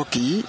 mbokk yi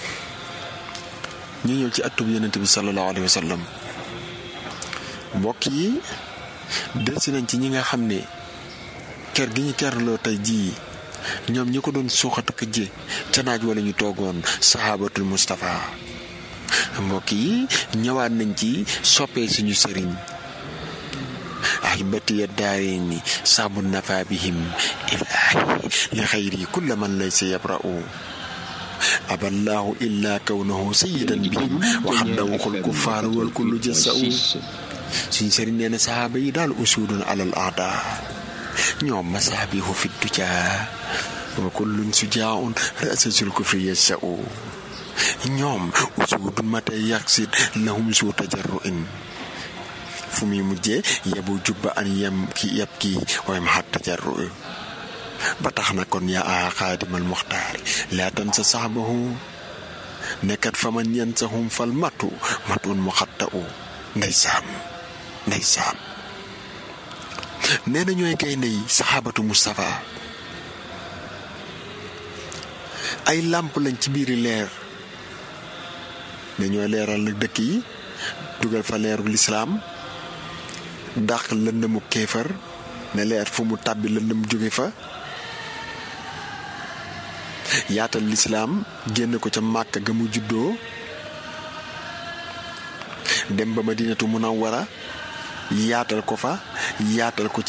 ñu ñëw ci atub yonent bi sallallahu alayhi wa sallam mbokk yi delsi nañ ci ñi nga xam ne kër gi ñu kerloo tey jii ñoom ñi ko doon suuxat ak ji ca naaj wala ñu toogoon sahabatul Mustafa mbokk yi ñëwaat nañ ci soppee suñu sëriñ ahibatiya daarini saabu nafa bihim ilaahi li xayri kulla man laysa yabra'u aballahu illa kawnahu sayyidan bihim wa xaddawuxul kuffaaru wal kullu jasa'u suñ sëriñ nee na sahaaba yi daal usudun alal aada ñoom masaabihu fi duja wa kullun sujaaun rasasul kufri yasa'u ñoom usudun matay yaqsid lahum suu tajarruin fu muy mujjee yebu jubba an yem ki yeb kii waaye ma xat tajarru ba tax na kon yaa a xaadimal muxtaar laa tan sa saxbahu nekkat fa man yan sahum fal matu matun mu xatta u ndeysaan ndeysaan nee na ñooy gaynde yi saxaabatu Mustafa ay làmp lañ ci biiri leer ne ñooy leeral nag dëkk yi dugal fa leeru lislaam dàq lëndëmu kéefar ne leer fu mu tàbbi lëndëm jóge fa yaatal lislaam génn ko ca màkk ga mu juddoo dem ba madinatu munawwara yaatal ko fa yaatal ko